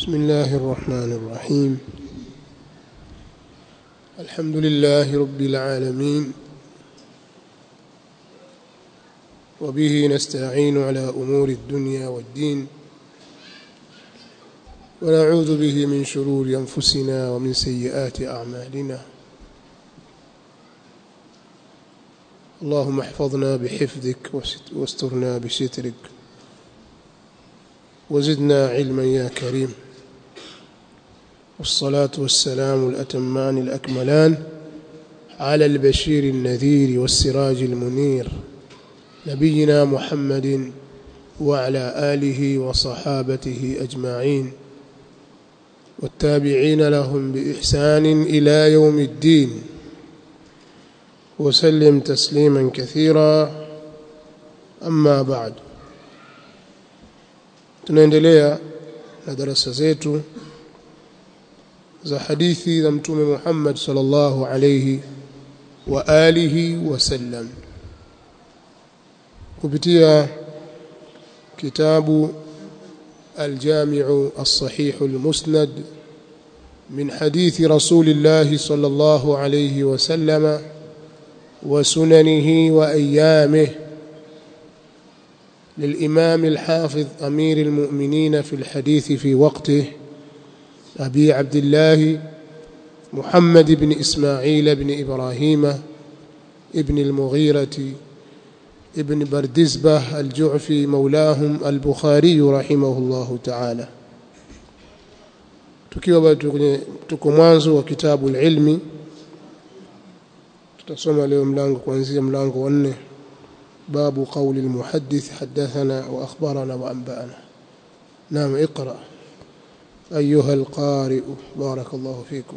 بسم الله الرحمن الرحيم الحمد لله رب العالمين وبه نستعين على أمور الدنيا والدين ونعوذ به من شرور أنفسنا ومن سيئات أعمالنا اللهم احفظنا بحفظك واسترنا بسترك وزدنا علما يا كريم والصلاة والسلام الأتمان الأكملان على البشير النذير والسراج المنير نبينا محمد وعلى آله وصحابته أجمعين والتابعين لهم بإحسان إلى يوم الدين وسلم تسليما كثيرا أما بعد tunaendelea na darasa zetu za hadithi za mtume Muhammad sallallahu alayhi wa alihi wasallam kupitia kitabu الجامع الصحيح المسند من حديث رسول الله صلى الله عليه وسلم وسننه وأيامه للإمام الحافظ أمير المؤمنين في الحديث في وقته أبي عبد الله محمد بن إسماعيل بن إبراهيم ابن المغيرة ابن بردزبة الجعفي مولاهم البخاري رحمه الله تعالى tukiwa bado tuko mwanzo wa kitabu ilmi tutasoma leo mlango kuanzia mlango wa 4 باب قول المحدث حدثنا وأخبرنا وأنبأنا نعم اقرأ أيها القارئ بارك الله فيكم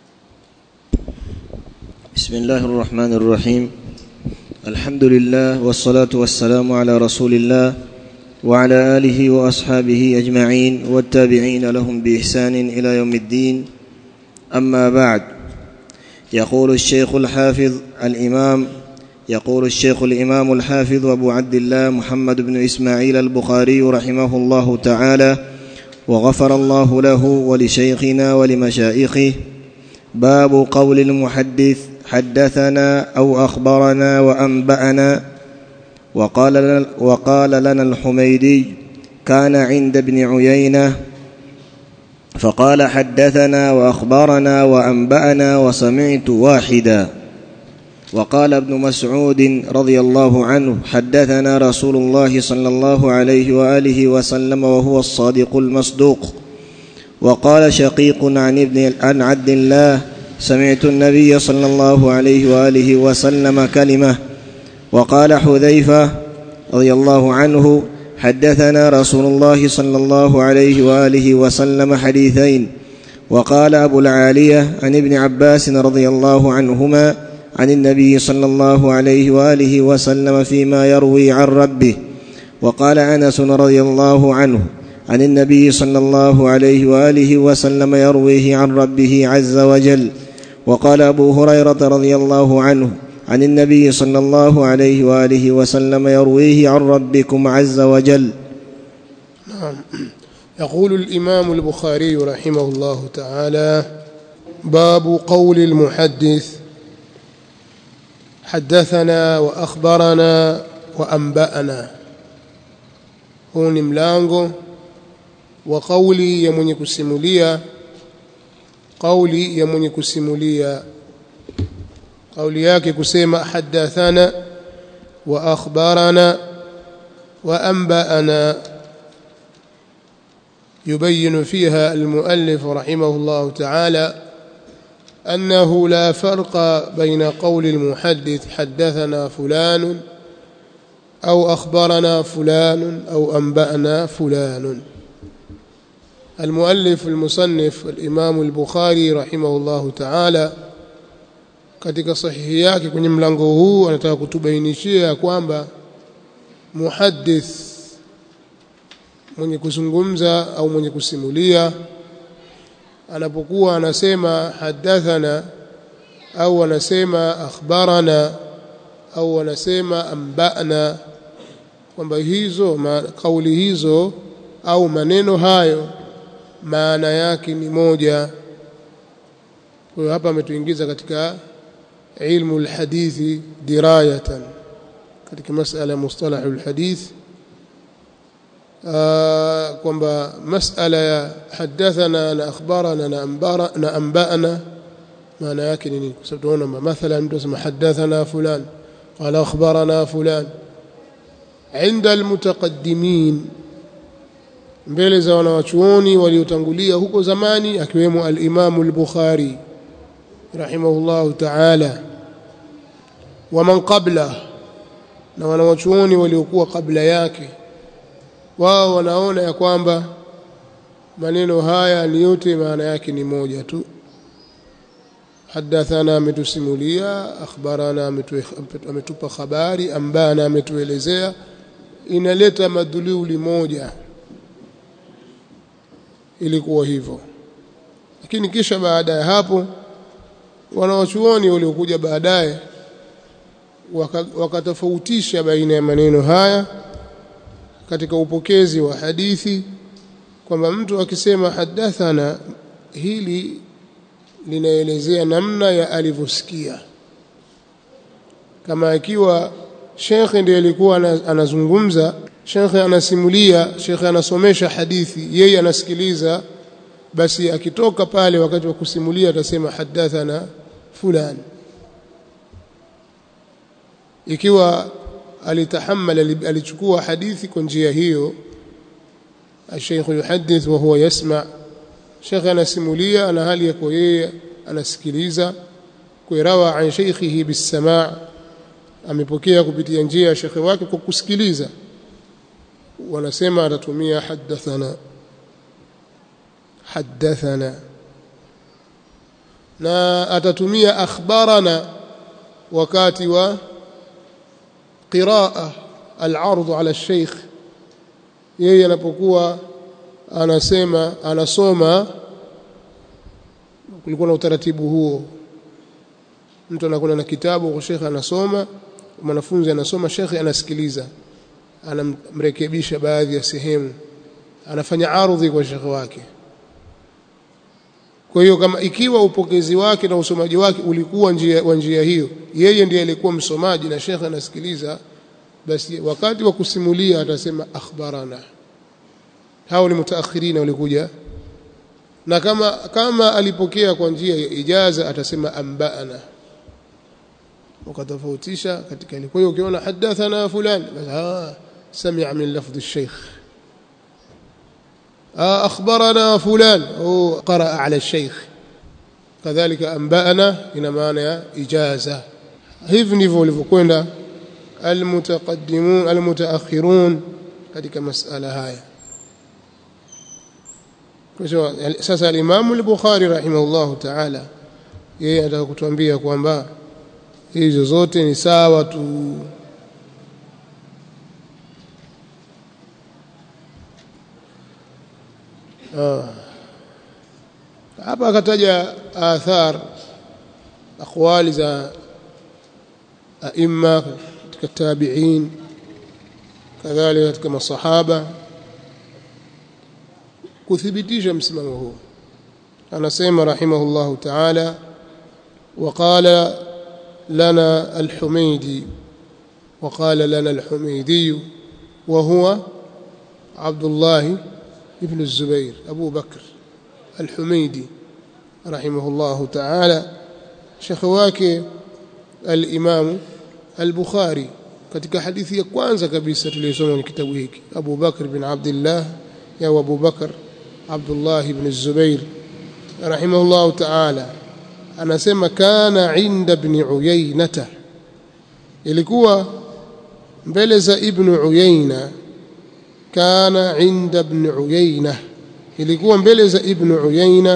بسم الله الرحمن الرحيم الحمد لله والصلاة والسلام على رسول الله وعلى آله وأصحابه أجمعين والتابعين لهم بإحسان إلى يوم الدين أما بعد يقول الشيخ الحافظ الإمام يقول الشيخ الإمام الحافظ أبو عبد الله محمد بن إسماعيل البخاري رحمه الله تعالى وغفر الله له ولشيخنا ولمشائخه باب قول المحدث حدثنا أو أخبرنا وأنبأنا وقال لنا, وقال لنا الحميدي كان عند ابن عيينة فقال حدثنا وأخبرنا وأنبأنا وسمعت واحداً وقال ابن مسعود رضي الله عنه حدثنا رسول الله صلى الله عليه واله وسلم وهو الصادق المصدوق وقال شقيق عن ابن عن عبد الله سمعت النبي صلى الله عليه واله وسلم كلمه وقال حذيفه رضي الله عنه حدثنا رسول الله صلى الله عليه واله وسلم حديثين وقال ابو العاليه عن ابن عباس رضي الله عنهما عن النبي صلى الله عليه واله وسلم فيما يروي عن ربه وقال انس رضي الله عنه عن النبي صلى الله عليه واله وسلم يرويه عن ربه عز وجل وقال ابو هريره رضي الله عنه عن النبي صلى الله عليه واله وسلم يرويه عن ربكم عز وجل نعم يقول الامام البخاري رحمه الله تعالى باب قول المحدث حدثنا واخبرنا وانبانا huu ni mlango wa kauli ya mwenye kusimulia kauli ya mwenye kusimulia kauli yake kusema hadathana wa akhbarana wa anba'ana يبين فيها المؤلف رحمه الله تعالى أنه لا فرق بين قول المحدث حدثنا فلان أو أخبرنا فلان أو أنبأنا فلان المؤلف المصنف الإمام البخاري رحمه الله تعالى katika sahihi yake kwenye mlango huu anataka kutubainishia kwamba muhaddith mwenye kuzungumza au mwenye kusimulia anapokuwa anasema hadathana au anasema akhbarana au anasema ambana kwamba hizo ma, kauli hizo au maneno hayo maana yake ni moja kwa hiyo hapa ametuingiza katika ilmu alhadithi dirayatan katika masala mustalah alhadith kwamba masala ya hadathana na akhbarana na ambara na ambana maana yake ni nini kwa sababu tunaona mathalan mtu asema hadathana fulan qala akhbarana fulan عند المتقدمين mbele za wanawachuoni waliotangulia huko zamani akiwemo al-Imam al-Bukhari rahimahullahu ta'ala wa man qabla na wanawachuoni waliokuwa kabla yake wao wanaona ya kwamba maneno haya ni yote maana yake ni moja tu hadathana ametusimulia akhbarana ametupa habari ambana ametuelezea inaleta madhululi moja ilikuwa hivyo lakini kisha baada ya hapo wanawachuoni waliokuja baadaye wakatofautisha waka baina ya maneno haya katika upokezi wa hadithi kwamba mtu akisema hadathana hili linaelezea namna ya alivyosikia kama ikiwa shekhe ndiye alikuwa anazungumza shekhe anasimulia shekhe anasomesha hadithi yeye anasikiliza basi akitoka pale wakati wa kusimulia atasema hadathana fulani ikiwa alitahammal alichukua hadithi kwa njia hiyo الشيخ يحدث وهو يسمع شيخ anasimulia ana hali yako yeye anasikiliza kuirawa an shaykhihi bisamaa amepokea kupitia njia ya shekhe wake kwa kusikiliza wanasema atatumia hadathana hadathana na atatumia akhbarana wakati wa qiraa al-ard ala al-sheikh yeye anapokuwa anasema anasoma kulikuwa na utaratibu huo mtu anakwenda na kitabu kwa shekhe anasoma mwanafunzi anasoma shekhe anasikiliza anamrekebisha baadhi ya sehemu anafanya ardhi kwa shekhe wake kwa hiyo kama ikiwa upokezi wake na usomaji wake ulikuwa njia wa njia hiyo yeye ndiye alikuwa msomaji na shekhe anasikiliza basi wakati wa kusimulia atasema akhbarana hao ni mutaakhirina walikuja na kama kama alipokea kwa njia ya ijaza atasema ambaana ukatofautisha katika ile kwa hiyo ukiona hadathana fulani ah sami'a min lafdh ash-shaykh ah akhbarana fulan au qaraa ala ash-shaykh kadhalika anba'ana ina maana ya ijaza hivi ndivyo walivyokwenda almutaqaddimun almutaakhirun katika masala haya kwa sasa al-Imam al-Bukhari rahimahullah ta'ala yeye anataka kutuambia kwamba hizo zote ni sawa tu hapa akataja athar aqwali za aima katika tabi'in kadhalika katika masahaba kuthibitisha msimamo huu anasema rahimahullahu ta'ala وقال لنا الحميدي وقال لنا الحميدي وهو عبد الله ابن الزبير أبو بكر الحميدي رحمه الله تعالى شخواك الإمام البخاري katika hadithi ya kwanza kabisa tuliyosoma kwenye kitabu hiki Abu Bakr bin Abdullah ya Abu Bakr Abdullah ibn Zubair rahimahullah ta'ala anasema kana inda ibn Uyainata ilikuwa mbele za ibn Uyaina kana inda ibn Uyaina ilikuwa mbele za ibn Uyaina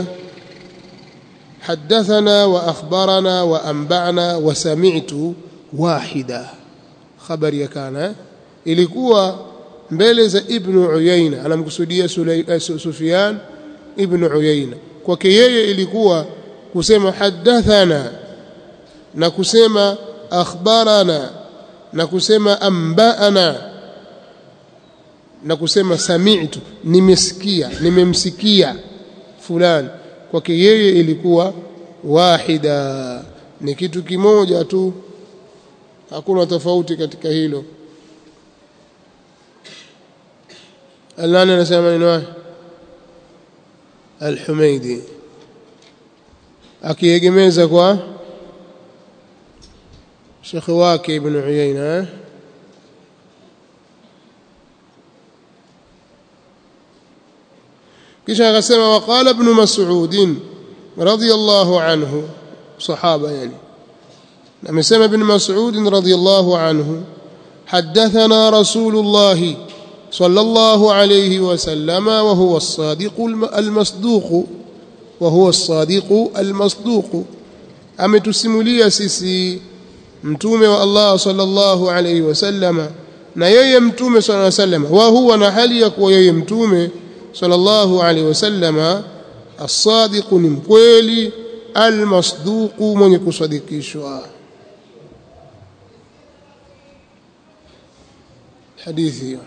حدثنا واخبرنا وانبانا وسمعت واحدا خبر ya kana ilikuwa mbele za ibn Uyaina anamkusudia Sufyan ibn Uyaina kwake yeye ilikuwa kusema hadathana na kusema akhbarana na kusema ambaana na kusema sami'tu nimesikia nimemsikia fulani kwake yeye ilikuwa wahida ni kitu kimoja tu hakuna tofauti katika hilo alani anasema maneno haya al-Humaidi akiegemeza kwa shekhi wake Ibn Uyayna kisha akasema waqala ibn Mas'ud radiyallahu anhu sahaba yani amesema ibn Mas'ud radiyallahu anhu حدثنا رسول الله صلى الله عليه وسلم وهو الصادق المصدوق وهو الصادق المصدوق ametusimulia sisi mtume wa Allah sallallahu alayhi wasallama na yeye mtume sallallahu alayhi wasallam wa huwa na hali ya kuwa yeye mtume sallallahu alayhi wasallama as-sadiq ni mkweli al-masduq mwenye kusadikishwa hadithi hiyo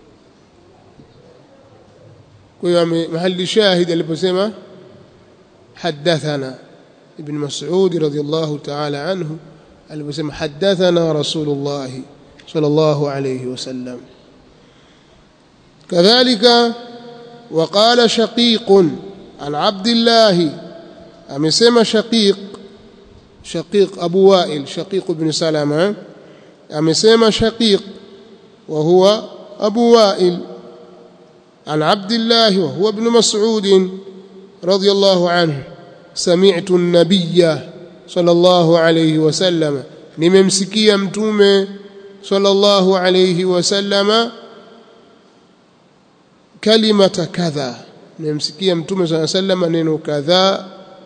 kwa hiyo mahali shahid aliposema hadathana ibn Mas'ud radiyallahu ta'ala anhu aliposema hadathana Rasulullah sallallahu alayhi wasallam kadhalika وقال شقيق عن عبد الله amesema shaqiq shaqiq abu wa'il shaqiq ibn salama amesema shaqiq wa huwa abu wa'il عن عبد الله وهو ابن مسعود رضي الله عنه سمعت النبي صلى الله عليه وسلم nimemsikia mtume sallallahu alayhi wasallama kalimata kadha nimemsikia mtume sallallahu alayhi wasallam neno kadha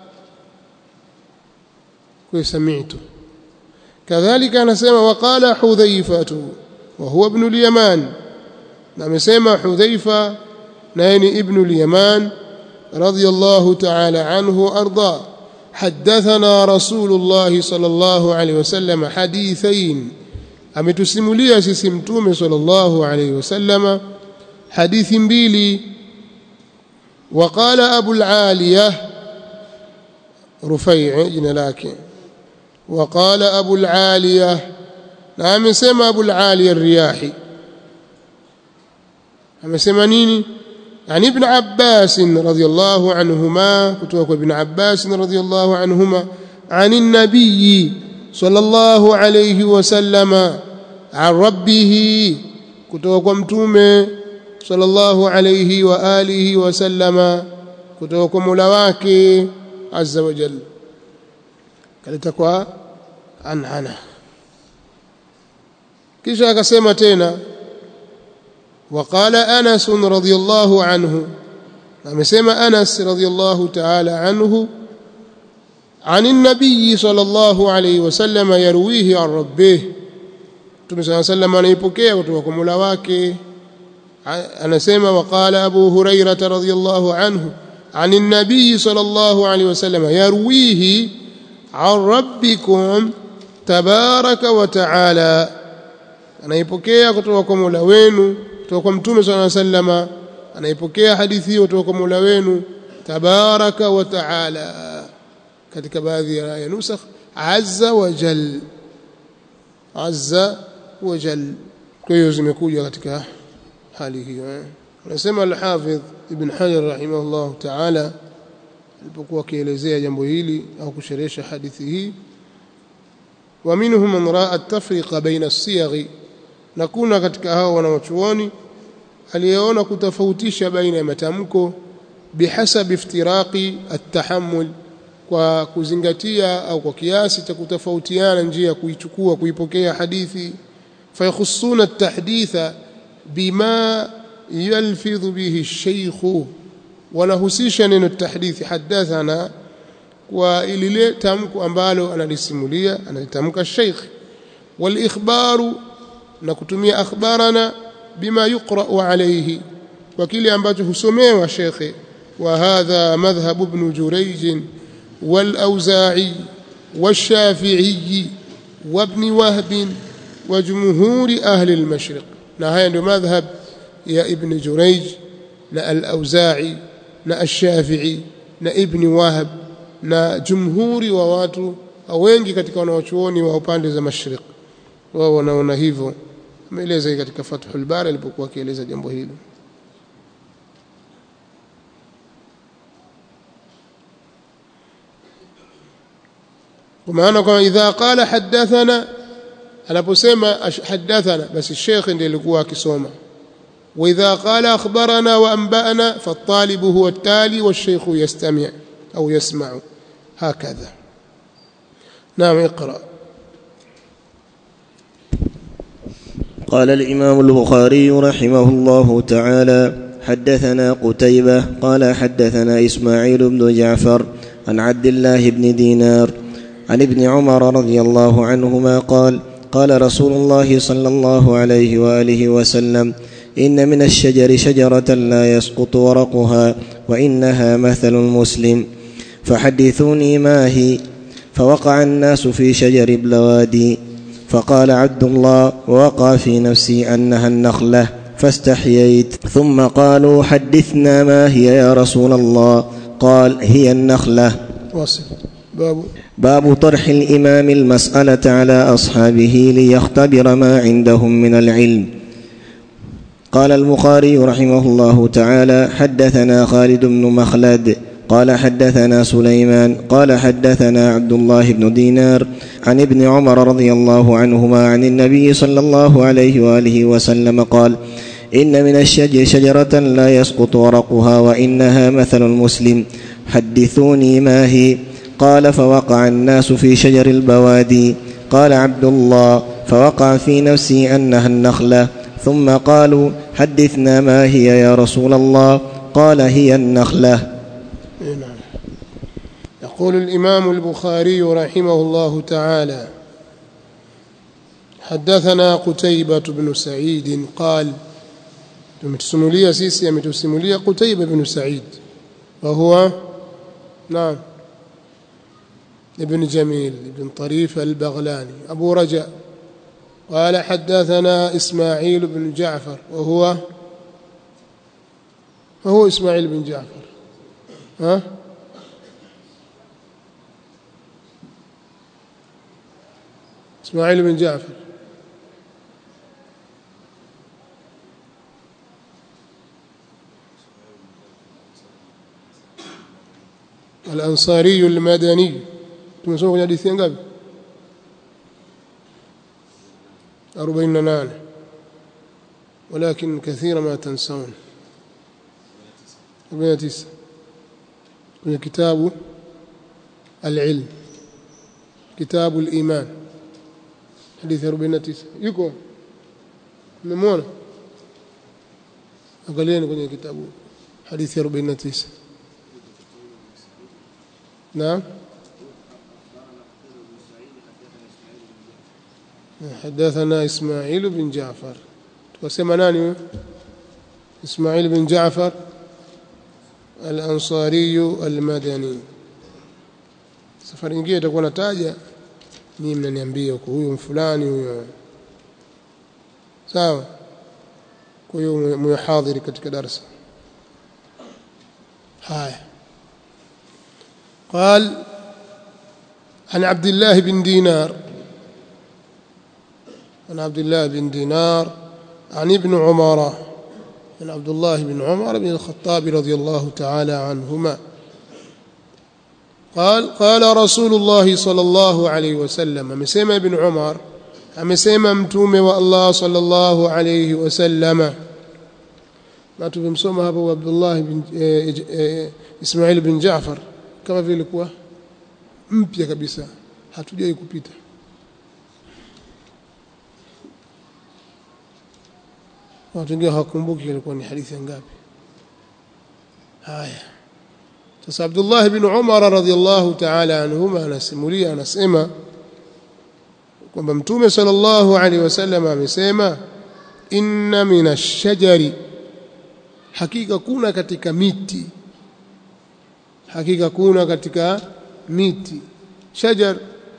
kwa sami'tu kadhalika anasema waqala hudhaifatu wa huwa ibn al-yaman na amesema hudhaifa naye ni ibn al-yaman radiyallahu ta'ala anhu arda حدثنا رسول الله صلى الله عليه وسلم حديثين ametusimulia sisi mtume sallallahu alayhi wasallam hadithi mbili وقال ابو العاليه رفيع jina lake وقال ابو العاليه na amesema ابو العاليه الرياحي amesema nini عن ابن عباس رضي الله عنهما كتوك ابن عباس رضي الله عنهما عن النبي صلى الله عليه وسلم عن ربه كتوك متومه صلى الله عليه واله وسلم كتوك ملواك عز وجل kalitakuwa anana kisha akasema tena وقال أنس رضي الله عنه amesema Anas radhiyallahu ta'ala anhu عن النبي صلى الله عليه وسلم يرويه عن ربه Mtume صلى الله عليه وسلم anaipokea kutoka kwa Mola wake anasema وقال أبو هريرة رضي الله عنه عن النبي صلى الله عليه وسلم يرويه عن ربكم تبارك وتعالى anaipokea kutoka kwa Mola wenu kutoka kwa Mtume صلى الله عليه وسلم anaipokea hadithi hiyo kutoka kwa Mola wenu tabaraka wa taala katika baadhi ya nusakh azza wa jal azza wa jal kwa hiyo zimekuja katika hali hiyo anasema al-Hafidh Ibn Hajar rahimahullah taala alipokuwa akielezea jambo hili au kusherehesha hadithi hii wa minhum man raa at-tafriqa baina as-siyagh na kuna katika hao wanawachuoni aliyeona kutofautisha baina ya matamko bihasabi iftiraqi at-tahammul kwa kuzingatia au kwa kiasi cha kutofautiana njia ya kuichukua kuipokea hadithi fayakhussuna at-tahditha bima yalfidhu bihi ash-shaykh wanahusisha neno tahdithi hadathana kwa ilile tamko ambalo analisimulia analitamka sheikh wal ikhbaru na kutumia akhbarana bima yuqra alayhi kwa kile ambacho husomewa shekhe wa hadha madhhab ibn jurayj wal auza'i والشافعي وابن وهب وجمهور أهل المشرق na haya ndio madhhab ya ibn Jurayj na al-Auza'i na al-Shafi'i na ibni wahab na jumhuri wa watu wengi katika wanawachuoni wa upande za mashriq wao wanaona hivyo ameeleza katika fathul bari alipokuwa akieleza jambo hilo kwa maana kwamba idha qala hadathana anaposema hadathana basi sheikh ndiye alikuwa akisoma واذا قال اخبرنا وانبانا فالطالب هو التالي والشيخ يستمع او يسمع هكذا نعم اقرا قال الامام البخاري رحمه الله تعالى حدثنا قتيبه قال حدثنا اسماعيل بن جعفر عن عبد الله بن دينار عن ابن عمر رضي الله عنهما قال قال رسول الله صلى الله عليه واله وسلم ان من الشجر شجره لا يسقط ورقها وانها مثل المسلم فحدثوني ما هي فوقع الناس في شجر البلوادي فقال عبد الله ووقع في نفسي انها النخله فاستحييت ثم قالوا حدثنا ما هي يا رسول الله قال هي النخله واصل باب باب طرح الامام المساله على اصحابه ليختبر ما عندهم من العلم قال البخاري رحمه الله تعالى حدثنا خالد بن مخلد قال حدثنا سليمان قال حدثنا عبد الله بن دينار عن ابن عمر رضي الله عنهما عن النبي صلى الله عليه واله وسلم قال ان من الشجر شجره لا يسقط ورقها وانها مثل المسلم حدثوني ما هي قال فوقع الناس في شجر البوادي قال عبد الله فوقع في نفسي انها النخله ثم قالوا حدثنا ما هي يا رسول الله قال هي النخله نعم يقول الإمام البخاري رحمه الله تعالى حدثنا قتيبة بن سعيد قال tumetusimulia sisi ametusimulia Qutaiba ibn Sa'id wa huwa naam ابن جميل ابن طريف البغلاني أبو رجاء قال حدثنا إسماعيل بن جعفر وهو وهو إسماعيل بن جعفر ها إسماعيل بن جعفر الأنصاري المدني tumesoma kwenye hadithi ngapi 48 ولكن كثيرا ما تنسون 49 kwenye kitabu العلم كتاب الإيمان حديث 49 yuko mmemwona angalieni kwenye kitabu hadithi 49 naam حدثنا إسماعيل بن جعفر وسمى ناني إسماعيل بن جعفر الأنصاري المدني safari nyingine itakuwa nataja nii mnaniambia huko huyo fulani huyo sawa kwa hiyo muhadhiri katika darasa haya قال عن عبد الله بن دينار عن عبد الله بن دينار عن ابن عمر عن عبد الله بن عمر بن الخطاب رضي الله تعالى عنهما قال قال رسول الله صلى الله عليه وسلم amesema ibn Umar amesema mtume wa Allah sallallahu alayhi wasallam na tumemsoma hapo Abdullah bin Ismail bin Jaafar kama vile ilikuwa mpya kabisa hatujai kupita watu wengine hawakumbuki ilikuwa ni hadithi ngapi haya sasa Abdullah ibn Umar radhiyallahu ta'ala anhuma anasimulia anasema kwamba mtume sallallahu alaihi wasallam amesema inna minash shajari hakika kuna katika miti hakika kuna katika miti shajar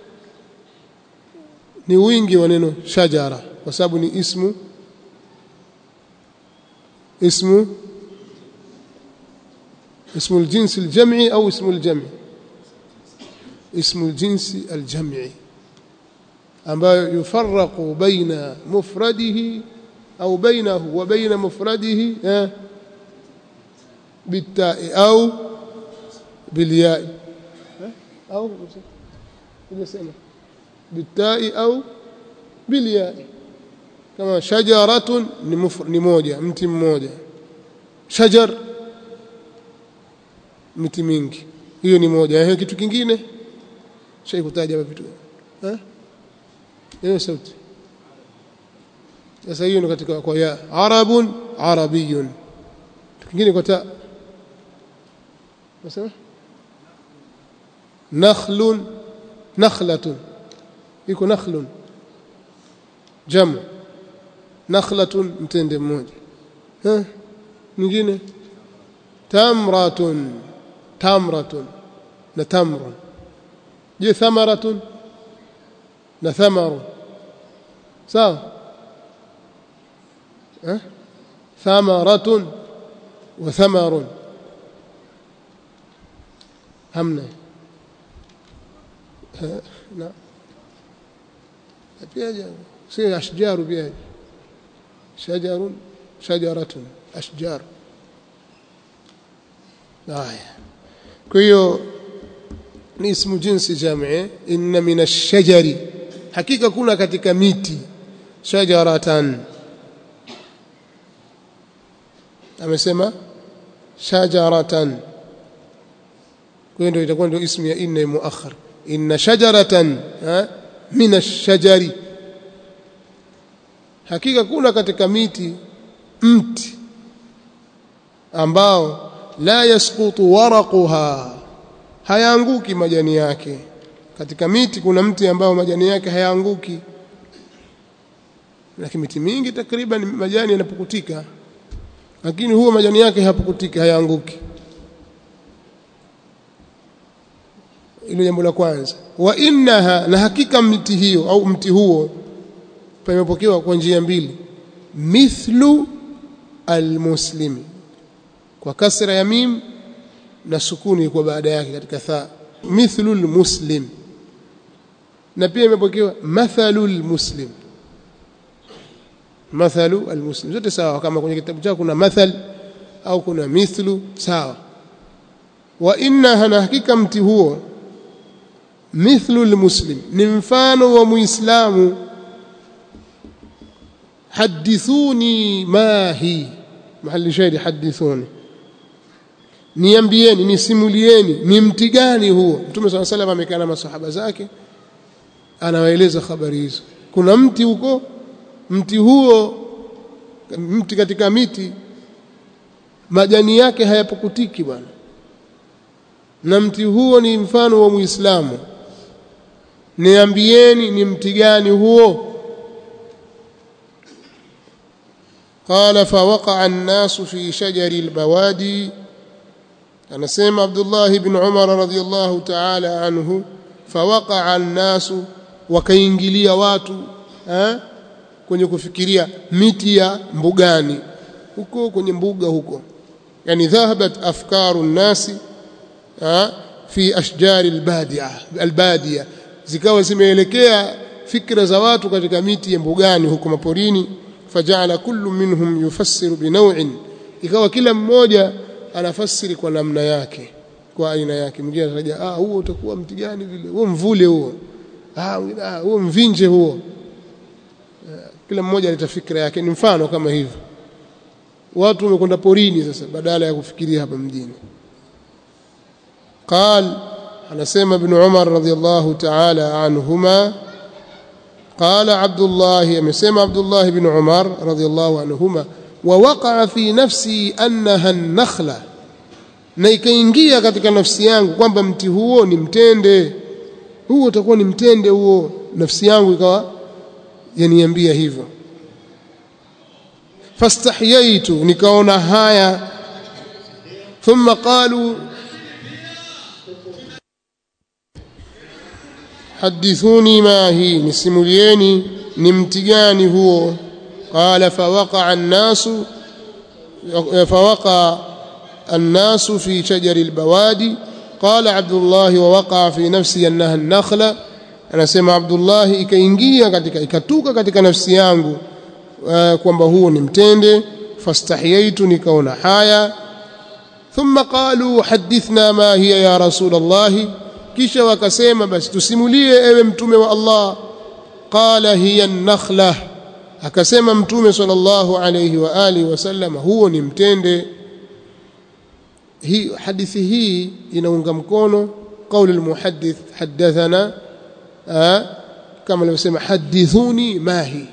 ni wingi wa neno shajara kwa sababu ni ismu ismu اسم الجنس الجمعي أو اسم الجمع اسم الجنس الجمعي ambayo yufarraqu baina mufradihi au bainahu wa baina mufradihi eh, bitai au bilyai eh, au unasema bitai au bilyai kama shajaratun ni, mufr, ni moja mti mmoja shajar miti mingi hiyo ni moja eh, kitu kingine shai kutaja vitu eh hiyo sauti sasa hiyo ni katika kwa ya arabun arabiyun kingine kwa ta nasema nakhlun nakhlatun iko nakhlun jamu nakhlatun mtende mmoja eh nyingine tamratun tamratun na tamrun je thamaratun na thamaru sawa eh thamaratun wa thamarun hamna na pia si ashjaru pia shajarun shajaratun ashjar haya kwa hiyo ni ismu jinsi jamii inna min ash-shajari hakika kuna katika miti shajaratan amesema shajaratan kwa hiyo ndio itakuwa ndio ismu ya inna muakhar inna shajaratan min ash-shajari hakika kuna katika miti mti ambao la yasqutu waraquha hayaanguki majani yake katika miti kuna mti ambao majani yake hayaanguki lakini miti mingi takriban majani yanapukutika lakini huo majani yake hayapukutika hayaanguki ilo jambo la kwanza wa innaha na hakika mti hiyo au mti huo pamepokewa kwa njia mbili mithlu almuslimi kwa kasra ya mim na sukuni kwa baada yake katika tha mithlu almuslim na pia imepokewa mathalu almuslim mathalu almuslim zote sawa kama kwenye kitabu chako kuna mathal au kuna mithlu sawa wa innaha na hakika mti huo mithlu almuslim ni mfano wa muislamu hadithuni ma hi mahali shahidi hadithuni niambieni nisimulieni ni mti gani huo mtume swalla salam amekaa na masahaba zake anawaeleza habari hizo kuna mti huko mti huo mti katika miti majani yake hayapukutiki bwana na mti huo ni mfano wa muislamu niambieni ni mti gani huo قال فوقع الناس في شجر البوادي anasema Abdullah ibn Umar radhiyallahu ta'ala anhu fawaqa'a an-nasu wakaingilia watu eh kwenye kufikiria miti ya mbugani huko kwenye mbuga huko yani dhahabat afkaru nasi fi ashjari albadia albadia zikawa zimeelekea fikra za watu katika miti ya mbugani huko maporini faja'ala kullu minhum yufassiru binaw'in ikawa kila mmoja anafasiri kwa namna yake kwa aina yake mwingine anataja ah huo utakuwa mti gani vile huo mvule huo ah huo mvinje huo kila mmoja aleta fikra yake ni mfano kama hivyo watu wamekwenda porini sasa badala ya kufikiria hapa mjini قال anasema ibn Umar radhiyallahu ta'ala anhuma قال عبد الله amesema Abdullah ibn Umar radhiyallahu anhuma ووقع في نفسي أنها النخلة na ikaingia katika nafsi yangu kwamba mti huo ni mtende huo utakuwa ni mtende huo nafsi yangu ikawa yaniambia hivyo fastahyaitu nikaona haya thumma qalu hadithuni ma hii nisimulieni ni mti gani huo قال فوقع الناس فوقع الناس في شجر البوادي قال عبد الله ووقع في نفسي أنها النخلة anasema Abdullah ikaingia katika ikatuka katika nafsi yangu uh, kwamba huo ni mtende fastahiyaitu nikaona haya thumma qalu hadithna ma hiya ya rasul Allah kisha wakasema basi tusimulie ewe mtume wa Allah qala hiya an-nakhlah akasema mtume sallallahu alayhi wa alihi wasallam huo ni mtende hii hadithi hii inaunga mkono kauli almuhaddith hadathana kama alivyosema hadithuni mahi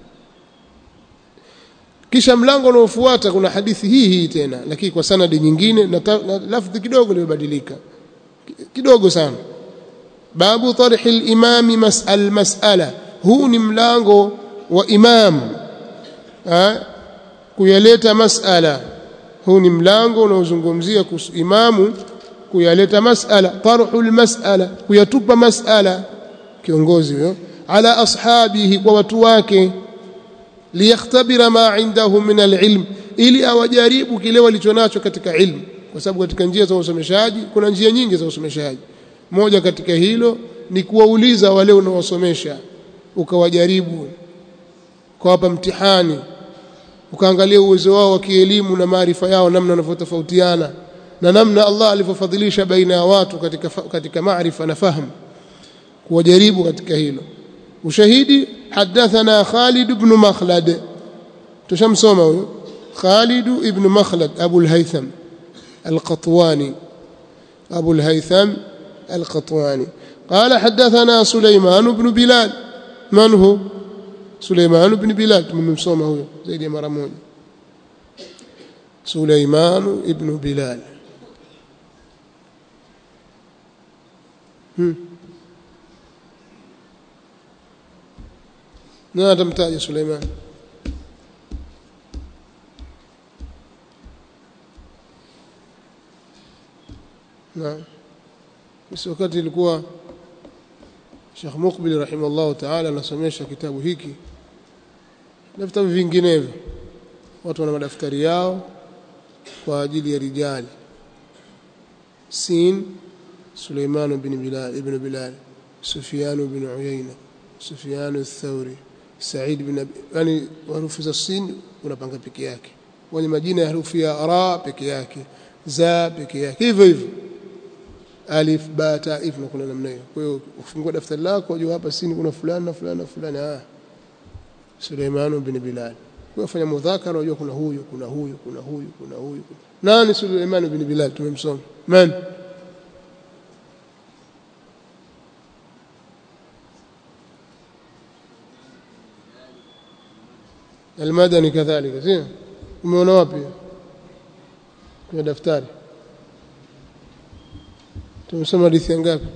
kisha mlango unaofuata kuna hadithi hii hii tena lakini kwa sanadi nyingine na, na lafdhi kidogo limebadilika kidogo sana babu tarhi al-imam mas'al mas'ala huu ni mlango wa imam ha? kuyaleta mas'ala huu ni mlango unaozungumzia kuhusu imamu kuyaleta mas'ala tarhul mas'ala kuyatupa mas'ala kiongozi huyo ala ashabihi kwa watu wake liyakhtabira ma indahum min alilm ili awajaribu kile walichonacho katika ilmu kwa sababu katika njia za usomeshaji kuna njia nyingi za usomeshaji moja katika hilo ni kuwauliza wale unaowasomesha ukawajaribu ukawapa mtihani ukaangalia uwezo wao wa kielimu na maarifa yao namna wanavyotofautiana na namna Allah alivyofadhilisha baina ya watu katika katika maarifa na fahamu kuwajaribu katika hilo ushahidi hadathana Khalid ibn Makhlad tushamsoma huyo Khalid ibn Makhlad Abu al-Haytham al-Qatwani أبو الهيثم القطواني قال حدثنا سليمان بن بلال من هو سليمان بن بلال من مصومه هو زي مرمون سليمان بن بلال نادى متاج سليمان نعم basi wakati ilikuwa Sheikh Mukbil rahimahullah ta'ala anasomesha kitabu hiki na vitabu vinginevyo watu wana madaftari yao kwa ajili ya rijali Sin Suleiman bin Bilal ibn Bilal Sufyan bin Uyayna Sufyan al-Thawri Sa'id bin yani harufu za Sin unapanga peke yake wenye majina ya harufu ya ra peke yake za peke yake hivyo hivyo alif ba ta if na kuna namna hiyo kwa hiyo ufungua daftari lako unajua hapa sini kuna fulani na fulani na fulani ah Suleiman bin Bilal kwa fanya mudhakara unajua kuna huyu kuna huyu kuna huyu kuna huyu nani Suleiman bin Bilal tumemsoma man المدني كذلك زين umeona wapi kwenye daftari tumesoma hadithi ngapi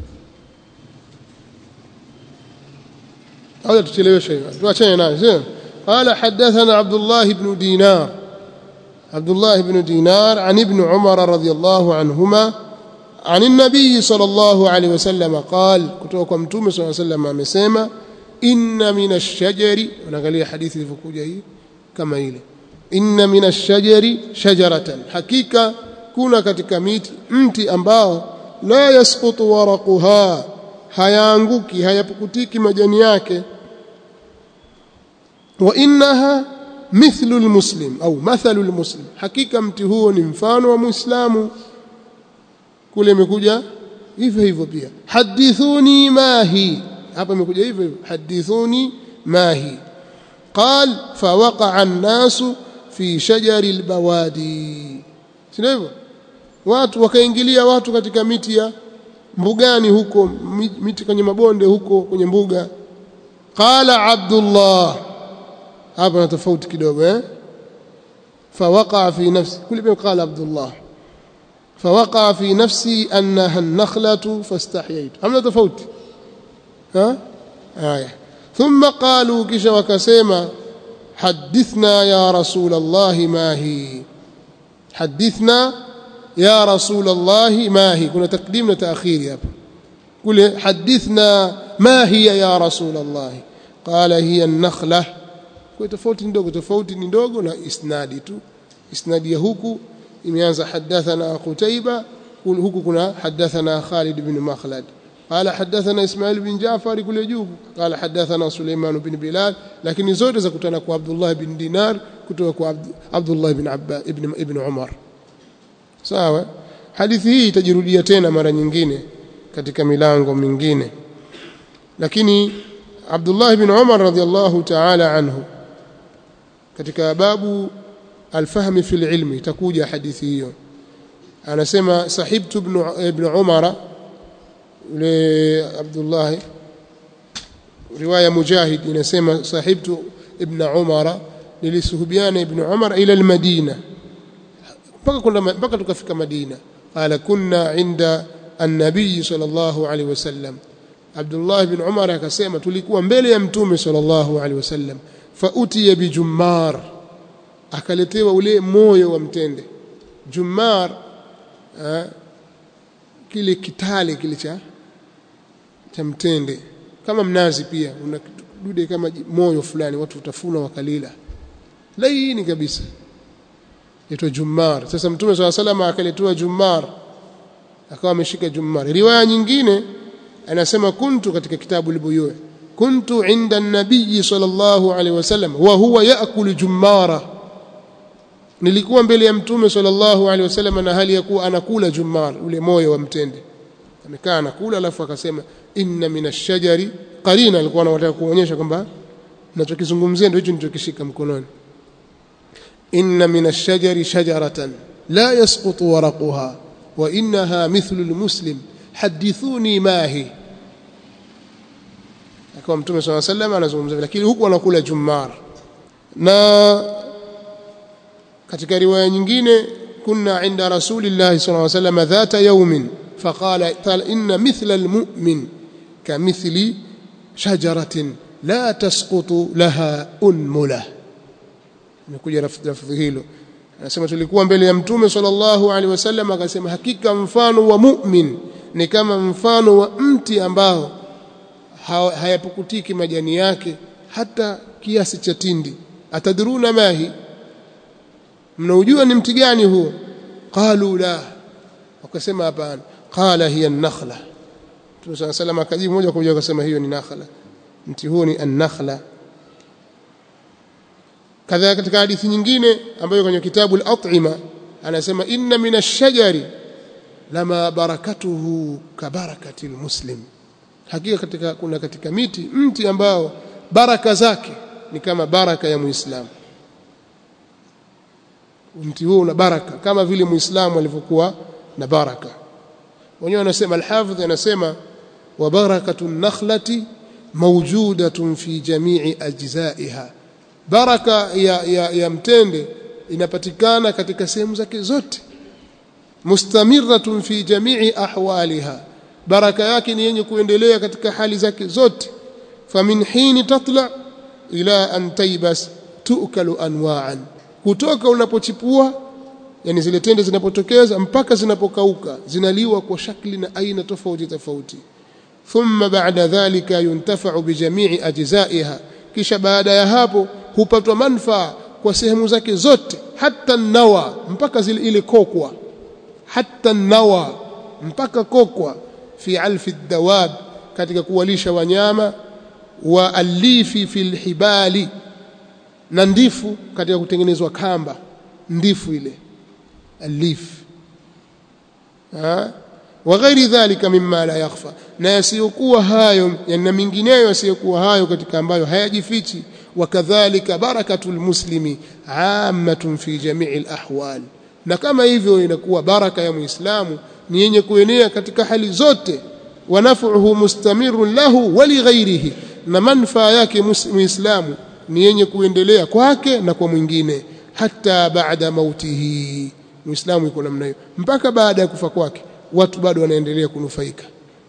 au tucheleweshe tuachane nayo sio قال حدثنا عبد الله بن دينار عبد الله بن دينار عن ابن عمر رضي الله عنهما عن النبي صلى الله عليه وسلم قال kutoka mtume صلى الله عليه وسلم amesema inna min ash-shajari unaangalia hadithi ilivyokuja hii kama ile inna min ash-shajari shajaratan hakika kuna katika miti mti ambao la yasqutu waraquha hayaanguki hayapukutiki majani yake wa innaha mithlu almuslim au mathalu almuslim hakika mti huo ni mfano wa muislamu kule imekuja hivyo hivyo pia hadithuni mahi hapa imekuja hivyo hivyo hadithuni mahi قال فوقع الناس في شجر البوادي sio hivyo watu wakaingilia watu katika miti ya mbugani huko miti kwenye mabonde huko kwenye mbuga qala abdullah hapa na tofauti kidogo eh فوقع في نفسي كل بين قال عبد الله فوقع في نفسي انها النخله فاستحييت hamna tofauti ha haya ثم قالوا kisha wakasema حدثنا يا رسول الله ما هي حدثنا يا رسول الله ما هي كنا تقديم وتأخير hapa kule حدثنا ما هي يا رسول الله قال هي النخلة kwa tofauti ndogo tofauti ni ndogo na isnadi tu isnadi ya huku imeanza hadathana Qutaiba huku kuna hadathana Khalid bin Makhlad قال حدثنا اسماعيل بن جعفر كل جوب قال حدثنا سليمان بن بلال لكن zote za kutana kwa Abdullah bin Dinar kutoka kwa Abdullah bin Abba ibn ibn Umar sawa hadithi hii itajirudia tena mara nyingine katika milango mingine lakini Abdullah bin Umar radhiallahu ta'ala anhu katika babu alfahmi fil ilmi itakuja hadithi hiyo anasema sahibtu ibn ibn Umar yule Abdullah riwaya Mujahid inasema sahibtu ibn Umar nilisuhubiana ibn Umar ila al-Madina mpaka kwenda mpaka tukafika Madina qala kunna inda an-nabiy sallallahu alaihi wasallam Abdullah ibn Umar akasema tulikuwa mbele ya mtume sallallahu alaihi wasallam fa utiya bi jummar akaletewa ule moyo wa mtende jummar kile kitale kile cha cha mtende kama mnazi pia una dude kama moyo fulani watu utafuna wakalila laini kabisa itwa jummar sasa mtume swalla salama akaletewa jummar akawa ameshika jummar riwaya nyingine anasema kuntu katika kitabu al-buyu kuntu inda an-nabiy sallallahu alaihi wasallam wa huwa yaakulu jummara nilikuwa mbele ya mtume sallallahu alaihi wasallam na hali ya kuwa anakula jummar ule moyo wa mtende amekaa anakula alafu akasema inna minash-shajari qarina alikuwa anataka kuonyesha kwamba ninachokizungumzia ndio hicho nilichokishika mkononi inna minash-shajari shajaratan la yasqutu waraquha wa innaha mithlu al-muslim hadithuni mahi akawa mtume swalla sallam anazungumza lakini huku anakula jummar na katika riwaya nyingine kunna inda rasulillahi sallallahu alayhi wasallam dhata yawmin faqala inna mithla almu'min kamithli shajaratin la tasqutu laha unmula imekuja lafdhi hilo anasema tulikuwa mbele ya mtume sallallahu alaihi wasallam akasema hakika mfano wa mu'min ni kama mfano wa mti ambao hayapukutiki majani yake hata kiasi cha tindi atadruna mahi mnaujua ni mti gani huo qalu la wakasema hapana qala hiya an-nakhla Mtume صلى الله عليه akajibu moja kwa moja akasema hiyo ni nakhla mti huo ni an-nakhla kadha katika hadithi nyingine ambayo kwenye kitabu al-at'ima anasema inna min ash-shajari lama barakatuhu kabarakati muslim hakika katika kuna katika miti mti ambao baraka zake ni kama baraka ya muislamu mti huo una baraka kama vile muislamu alivyokuwa na baraka wenyewe anasema al-hafidh anasema wa barakatu nakhlati mawjudatun fi jami'i ajzaiha baraka ya, ya, ya mtende inapatikana katika sehemu zake zote mustamiratun fi jami'i ahwaliha baraka yake ni yenye kuendelea katika hali zake zote famin hini tatla ila an taybas tukalu anwa'an kutoka unapochipua yani zile tende zinapotokeza mpaka zinapokauka zinaliwa kwa shakli na aina tofauti tofauti thumma ba'da dhalika yuntafa'u bi jami'i ajza'iha kisha baada ya hapo hupatwa manfaa kwa sehemu zake zote hata nawa mpaka zile ile kokwa hata nawa mpaka kokwa fi alfi dawab katika kuwalisha wanyama wa alifi fil hibali na ndifu katika kutengenezwa kamba ndifu ile alif ha wa ghairi dhalika mimma la yakhfa na yasiyokuwa hayo na mingineyo yasiyokuwa hayo katika ambayo hayajifichi wakadhalika barakatul muslimi ammatun fi jami'i alahwal na kama hivyo inakuwa baraka ya muislamu ni yenye kuenea katika hali zote wa naf'uhu mustamirun lahu wa li ghairihi na manfaa yake muislamu ni yenye kuendelea kwake na kwa mwingine hata baada mautihi muislamu yuko namna hiyo mpaka baada ya kufa kwake watu bado wanaendelea kunufaika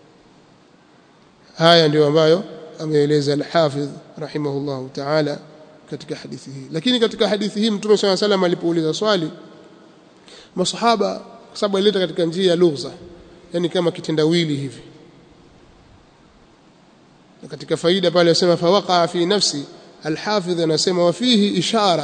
haya ndio ambayo ameeleza al-Hafidh rahimahullahu ta'ala katika hadithi hii lakini katika hadithi hii mtume swalla salam alipouliza swali masahaba kwa sababu alileta katika njia ya lugha yani kama kitendawili hivi na katika faida pale anasema fawaqa fi nafsi al-Hafidh anasema wa fihi ishara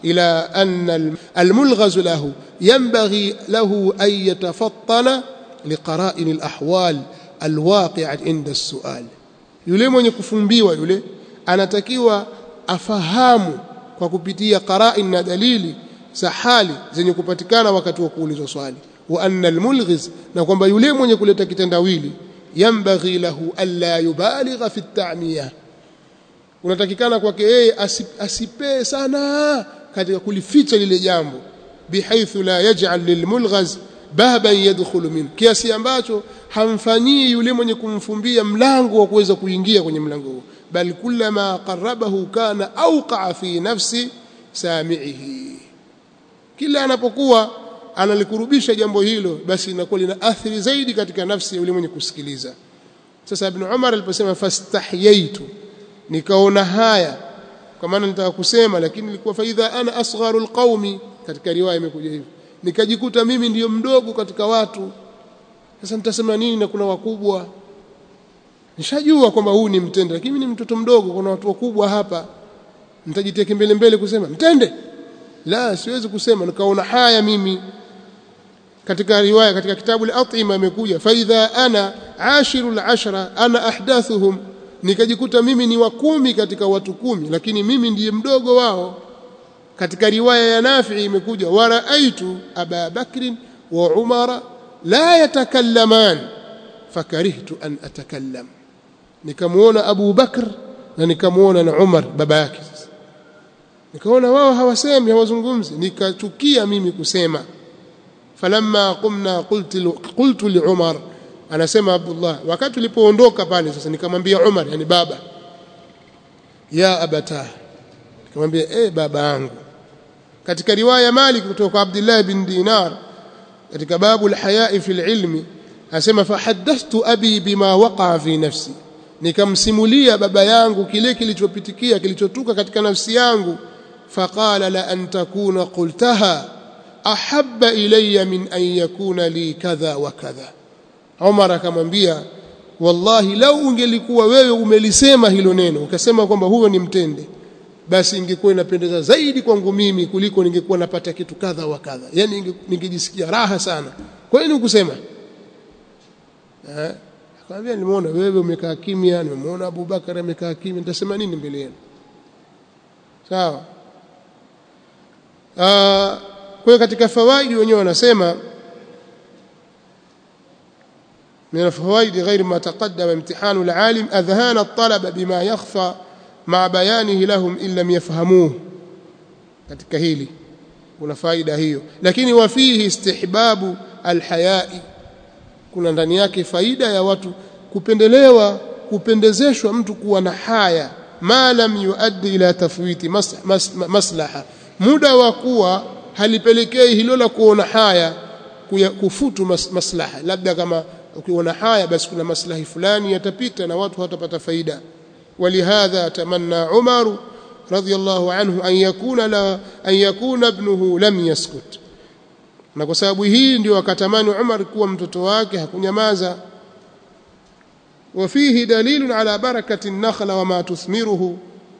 إلى أن الملغز له ينبغي له أن يتفطن لقرائن الأحوال الواقعة عند السؤال yule mwenye kufumbiwa yule anatakiwa afahamu kwa kupitia qarain na dalili za hali zenye kupatikana wakati wa kuulizwa swali wa anna almulghiz na kwamba yule mwenye kuleta kitendawili yambaghi lahu alla yubaligha fi at-ta'miyah unatakikana kwake yeye asipee sana katika kulificha lile jambo bihaithu la yaj'al lilmulghaz baban yadkhulu min kiasi ambacho hamfanyii yule mwenye kumfumbia mlango wa kuweza kuingia kwenye mlango huo bal kullama qarabahu kana awqa fi nafsi sami'ihi kila anapokuwa analikurubisha jambo hilo basi inakuwa lina athiri zaidi katika nafsi ya yule mwenye kusikiliza sasa ibn Umar aliposema fastahyaitu nikaona haya kwa maana nitaka kusema lakini nilikuwa faidha ana asgharu alqaumi katika riwaya imekuja hivi nikajikuta mimi ndiyo mdogo katika watu sasa nitasema nini na kuna wakubwa nishajua kwamba huu ni mtende lakini mimi ni mtoto mdogo kuna watu wakubwa hapa nitajitia kimbele mbele kusema mtende la siwezi kusema nikaona haya mimi katika riwaya katika kitabu al-atima imekuja faidha ana ashiru al-ashra ana ahdathuhum nikajikuta mimi ni wa kumi katika watu kumi lakini mimi ndiye mdogo wao katika riwaya ya Nafi imekuja waraaitu Aba Bakr wa Umar la yatakallaman fakarihtu an atakallam nikamuona Abu Bakr na nikamuona na Umar baba yake sasa nikaona wao hawasemi hawazungumzi nikachukia mimi kusema falamma qumna qultu qultu li Umar anasema Abdullah wakati tulipoondoka pale sasa nikamwambia Umar yani baba ya abata nikamwambia eh baba yangu katika riwaya Malik kutoka Abdullah bin Dinar katika babu al-haya'i fil ilmi asema fahaddathtu abi bima waqa'a fi nafsi nikamsimulia baba yangu kile kilichopitikia kilichotuka katika nafsi yangu faqala la an takuna qultaha ahabba ilayya min an yakuna li kadha wa kadha Umar akamwambia wallahi lau ungelikuwa wewe umelisema hilo neno ukasema kwamba huyo ni mtende basi ingekuwa inapendeza zaidi kwangu mimi kuliko ningekuwa napata kitu kadha wa kadha yani ningejisikia raha sana kwa nini ukusema eh akamwambia nimeona wewe umekaa kimya nimemuona Abu Bakar amekaa kimya nitasema nini mbele yenu sawa ah kwa hiyo katika fawaidi wenyewe wanasema من الفوائد غير ما تقدم امتحان العالم أذهان الطلبة بما يخفى مع بيانه لهم إن لم يفهموه katika hili kuna faida hiyo lakini wafihi istihbabu alhayai kuna ndani yake faida ya watu kupendelewa kupendezeshwa mtu kuwa na haya ma lam yuaddi ila tafwiti mas, mas, maslaha muda wa kuwa halipelekei hilo la kuona haya kufutu mas, maslaha labda kama ukiona haya basi kuna maslahi fulani yatapita na watu hawatapata faida ولهذا تمنى عمر رضي الله عنه أن يكون لا أن يكون ابنه لم يسكت na kwa sababu hii ndio akatamani Umar kuwa mtoto wake hakunyamaza وفيه دليل على بركة النخل وما تثمره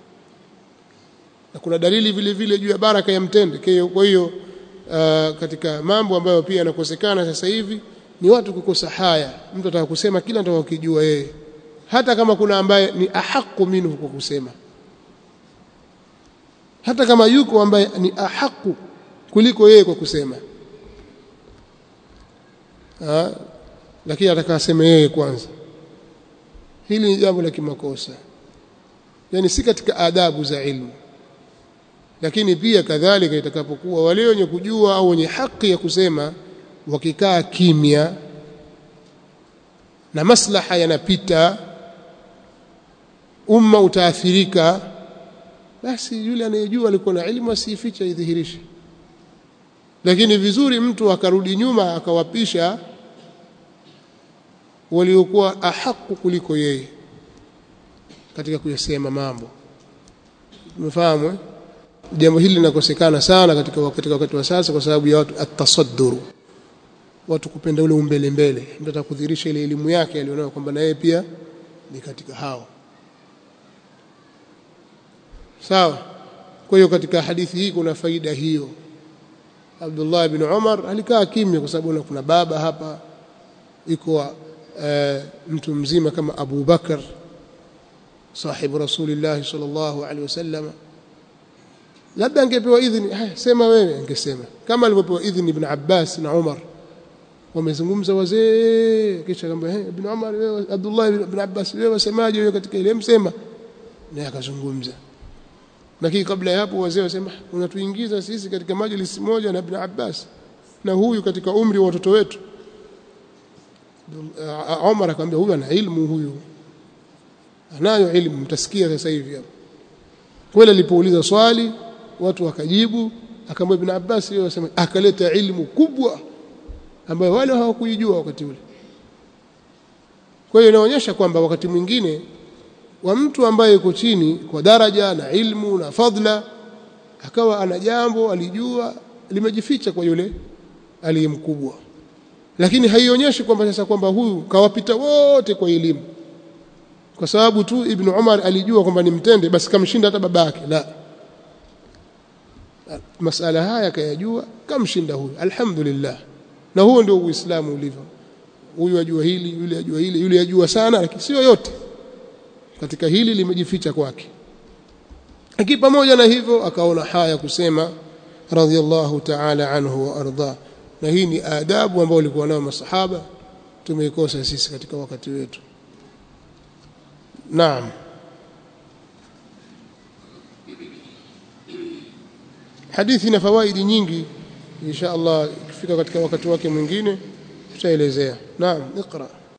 na kuna dalili vile vile juu ya baraka ya mtende kwa hiyo uh, katika mambo ambayo pia yanakosekana sasa hivi ni watu kukosa haya mtu ataka kusema kila atakachojua yeye hata kama kuna ambaye ni ahaku minhu kwa kusema hata kama yuko ambaye ni ahaku kuliko yeye kwa kusema ha? lakini atakasema yeye kwanza hili ni jambo la kimakosa yani si katika adabu za ilmu lakini pia kadhalika itakapokuwa wale wenye kujua au wenye haki ya kusema wakikaa kimya na maslaha yanapita umma utaathirika basi yule anayejua alikuwa na elimu asiifiche idhihirishe lakini vizuri mtu akarudi nyuma akawapisha waliokuwa ahaku kuliko yeye katika kuyasema mambo umefahamu eh? jambo hili linakosekana sana katika wakati wakati wa sasa kwa sababu ya watu atasadduru watu kupenda ule umbele mbele mtu atakudhihirisha ile elimu yake alionayo kwamba na yeye pia ni katika hao sawa kwa hiyo katika hadithi hii kuna faida hiyo Abdullah ibn Umar alikaa kimya kwa sababu kuna baba hapa iko uh, mtu mzima kama Abu Bakar sahibu Rasulillah sallallahu alaihi wasallam labda angepewa idhini haya sema wewe angesema kama alivyopewa idhini ibn Abbas na Umar wamezungumza wazee kisha kamba hey, ibn Umar wewe Abdullah ibn Abbas wewe wasemaje wewe katika ile msema naye akazungumza lakini kabla ya hapo wazee wasema unatuingiza sisi katika majlisi moja na ibn Abbas na huyu katika umri wa watoto wetu Umar akamwambia huyu ana ilmu huyu anayo ilmu mtasikia sasa hivi hapo kweli alipouliza swali watu wakajibu akamwambia ibn Abbas yeye wasema akaleta ilmu kubwa ambayo wale hawakuijua wakati ule kwa hiyo inaonyesha kwamba wakati mwingine wa mtu ambaye yuko chini kwa daraja na ilmu na fadla akawa ana jambo alijua limejificha kwa yule aliyemkubwa lakini haionyeshi kwamba sasa kwamba huyu kawapita wote kwa elimu kwa sababu tu ibn Umar alijua kwamba ni mtende basi kamshinda hata babake la masala haya kayajua kamshinda huyu alhamdulillah na huo ndio uislamu ulivyo huyu ajua hili yule ajua hili yule ajua sana lakini sio yote katika hili limejificha kwake lakini pamoja na hivyo akaona haya kusema radhiallahu ta'ala anhu wa arda na hii ni adabu ambayo walikuwa nayo masahaba tumeikosa sisi katika wakati wetu naam hadithi na fawaidi nyingi insha Allah ikifika katika wakati wake mwingine tutaelezea naam iqra